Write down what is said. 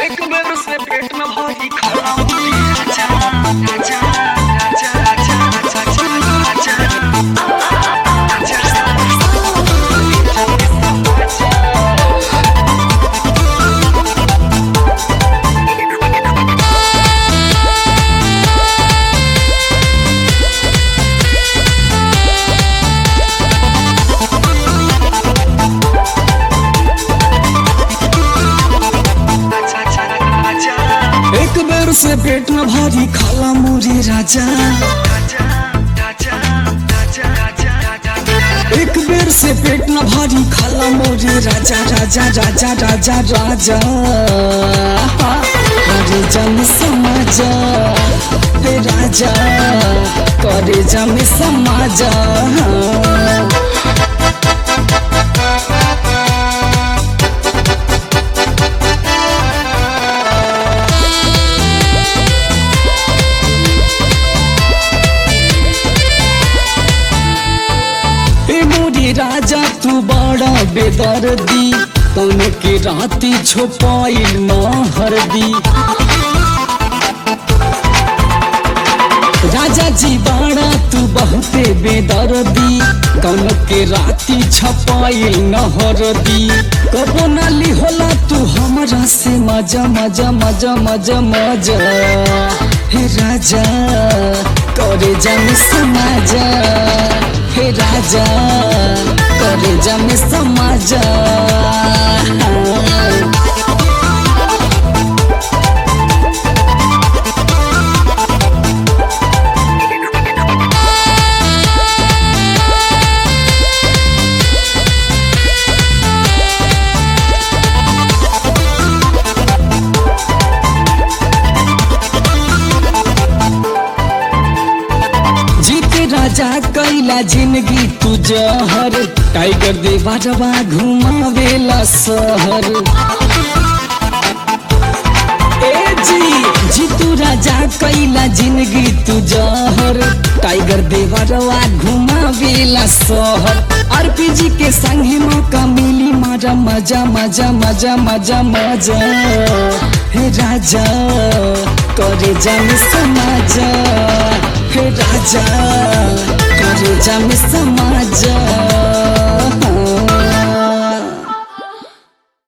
एक बेर से पेट में भारी खाना मुझे राजा राजा राजा राजा राजा राजा एक बेर से पेट में भारी खाला मुझे राजा एक बेर से पेट न भारी खाला मोरे राजा राजा राजा राजा राजा करे जम समाज हे राजा करे जम समाज हे मोरी राजा तू बड़ा बेदर्दी तन के राती छुपाइल महरदी राजा जी बाड़ा तू बहुते बेदर्दी कौन के राती छपाइल नहरदी कबो नाली होला तू हमरा से मजा मजा मजा मजा मजा हे राजा करे जम समाजा हे राजा करे जम समाजा जीते राजा कैला जिंदगी तू जहर टाइगर दे बाजवा घुमावेला शहर ए जी जीतू राजा कैला जिंदगी तू जहर टाइगर दे बाजवा घुमावेला शहर आरपीजी के संगे मौका मिली मारा मजा मजा मजा मजा मजा हे राजा करे जम समाज हे राजा करे जम समाज